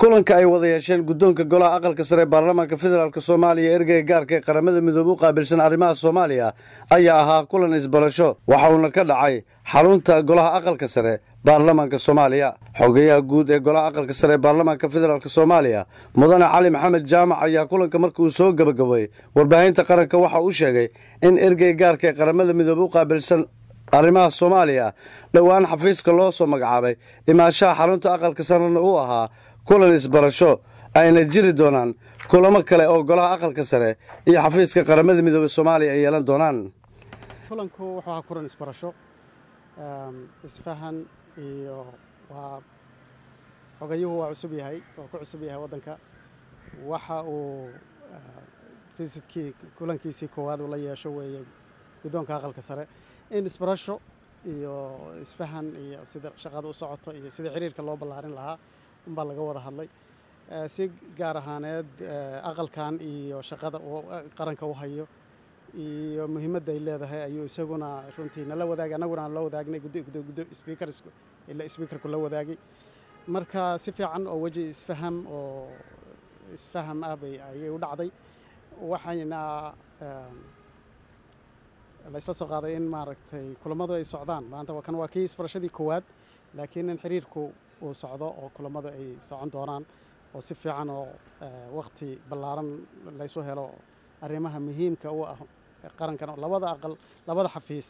kulanka ay wada yeesheen guddoonka golaha aqalka sare ee baarlamaanka federaalk soomaaliya ergeyga gaarka ee qaramada midoobe u qaabilsan arrimaha soomaaliya ayaa ahaa kulan isbarasho waxa uuna ka dhacay xarunta golaha aqalka sare baarlamaanka soomaaliya xogeyaha guud ee golaha aqalka sare ee baarlamaanka federaalk soomaaliya mudane cali maxamed jaamac ayaa kulanka marka uu soo gebagabay warbaahinta qaranka waxa uu sheegay in ergeyga gaarka ee qaramada midoobe u qaabilsan arrimaha soomaaliya dhowaan xafiiska loo soo magacaabay imaashaha xarunta aqalka sarena uu ahaa kulan isbarasho ayna jiri doonaan kulamo kale oo golaha aqalka sare iyo xafiiska qaramada midoobe soomaaliya ay yeelan doonaan kulanku wuxuu ahaa kulan isbarasho isfahan iyo waa xogayuhu waa cusub yahay waa ku cusub yahay waddanka waxa uu visitkii kulankiisii koowaad uu la yeesho weeye guddoonka aqalka sare in isbarasho iyo isfahan iyo sida shaqada u socoto iyo sida xiriirka loo ballaarin lahaa unbaa laga wada hadlay si gaar ahaaneed aqalkan iyo shaqada uu qaranka u hayo iyo muhiimadda ay leedahay ayuu isaguna runtii nala wadaagay annaguna aan la wadaagnay sbiikarku la wadaagay marka si fiican oo weji isfaham oo isfaham ah bay ayay u dhacday waxayna laysla soo qaaday in maaragtay kulammadu ay socdaan maanta kan waa kii isbarashadii koowaad laakiin in xiriirku uu socdo oo kulammadu ay socon doonaan oo si fiican oo wakhti ballaaran laysu helo arrimaha muhiimka u ah qarankan oo labada aqal labada xafiis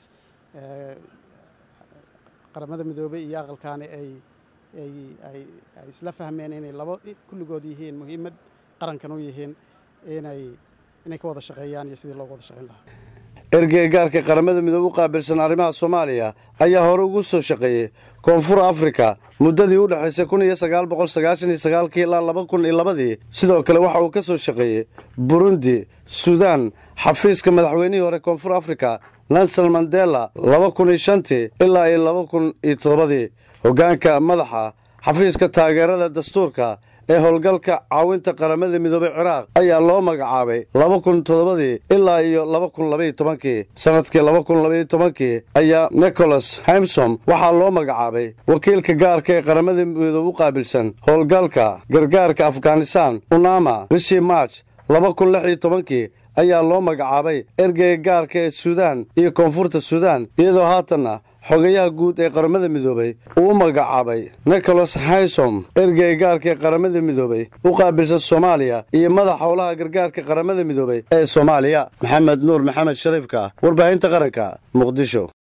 qaramada midoobey iyo aqalkaani ay ay ay ay isla fahmeen inay laba kulligood yihiin muhiimad qarankan u yihiin inay inay ka wada shaqeeyaan iyo sidii looga wada shaqeyn lahaa ergeyga gaarka qaramada midoobe u qaabilsan arrimaha soomaaliya ayaa hore ugu soo shaqeeyey koonfur afrika muddadii u dhexaysay kun iyo sagaal boqol sagaashan iyo sagaalkii ilaa laba kun iyo labadii sidoo kale waxa uu ka soo shaqeeyey burundi suudaan xafiiska madaxweynihii hore koonfur afrika nelson mandela laba kun iyo shantii ilaa iyo laba kun iyo toddobadii hoggaanka madaxa xafiiska taageerada dastuurka ee howlgalka caawinta qaramada midoobey ciraaq ayaa loo magacaabay laba kun toddobadii ilaa iyo laba kun labaiyo tobankii sannadkii laba kun labaiyo tobankii ayaa nicholas himsom waxaa loo magacaabay wakiilka gaarka ee qaramada midoobe u qaabilsan howlgalka gargaarka afghanistan unama bishii march laba kun lix iyo tobankii ayaa loo magacaabay ergeyga gaarka ee suudaan iyo koonfurta suudaan iyadoo haatanna xogayaha guud ee qaramada midoobey uu u magacaabay nicholas haysom ergeyga gaarka ee qaramada midoobey u qaabilsan soomaaliya iyo madax howlaha gargaarka qaramada midoobey ee soomaaliya maxamed nuur maxamed shariifka warbaahinta qaranka muqdisho